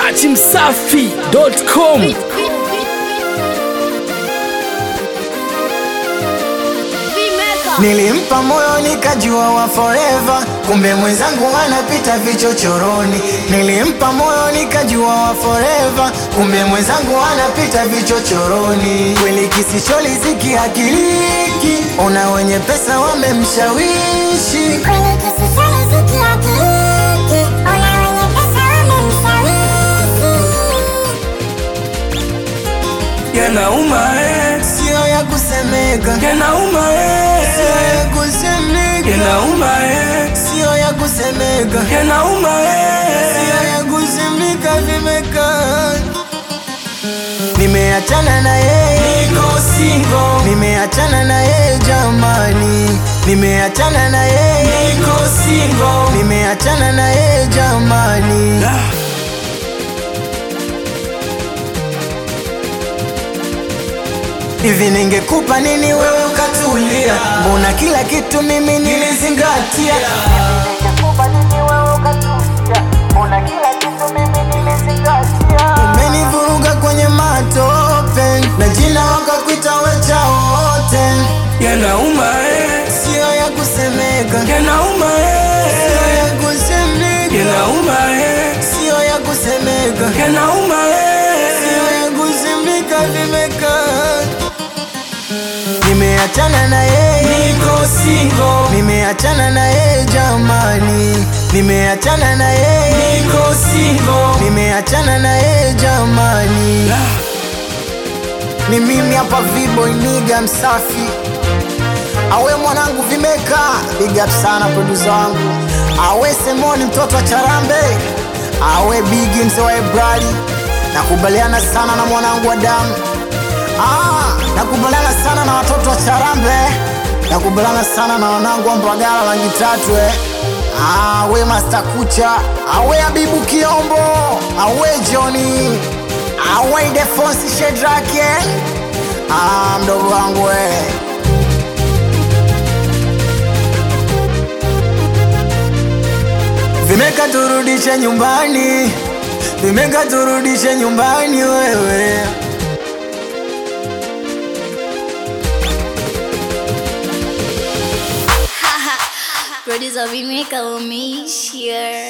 dachimsafi.com Nilimpa moyo nikajua wa forever, kumbe mwenzangu anapita vichochoroni. Nilimpa moyo nikajua wa forever, kumbe mwenzangu anapita vichochoroni. Kweli kisicholizi akiliki, ona wenye pesa wamemshawishi. Yanauma eh, Sio ya kusemeka, yanauma eh, sio ya kusemeka, yanauma eh, sio ya kusemeka, yanauma eh. sio ya kusemeka, vimekaa Nimeachana na yeye, Niko single, nimeachana na yeye jamani, nimeachana na yeye, niko single. nimeachana na yeye jamani. Ah, Hivi ningekupa nini wewe ukatulia? Mbona kila kitu mimi nilizingatia? Ningekupa nini wewe ukatulia? Mbona kila kitu mimi nilizingatia? Umenivuruga kwenye matope na jina wakakuita wecha wote, Yanauma eh, sio ya kusemeka, yanauma sio eh, ya kusemeka, yanauma eh, sio ya kusemeka, yanauma sio eh. ya kusemeka, vimekaa Nimeachana na yeye Niko single, Nimeachana na yeye jamani, nimeachana na yeye, niko single. nimeachana na yeye jamani. Ah, Ni mimi hapa Viboy niga msafi, awe mwanangu vimeka, big up sana producer wangu, awe Semoni mtoto wa Charambe, awe Bigi mzee wa Ebrali, nakubaliana sana na mwanangu wa damu Ah, nakubaliana sana na watoto wa Charambe, nakubaliana sana na wanangu wa Mbagala rangi tatu eh. Ah, we Master Kucha, awe Abibu Kiombo, awe Johnny, awe Defonsi Shedrake. Ah, mdogo wangu we. Vimeka turudishe nyumbani, vimeka turudishe nyumbani wewe. Producer Vimeka umeishia.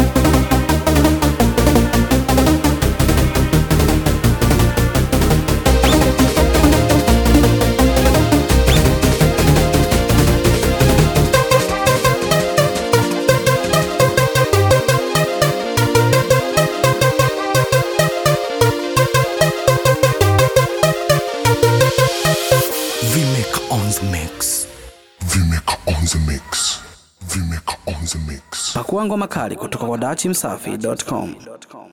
Vimeka on the mix. Vimeka on the mix. Vimeka on the mix. pakua ngoma kali kutoka kwa dachimsafi.com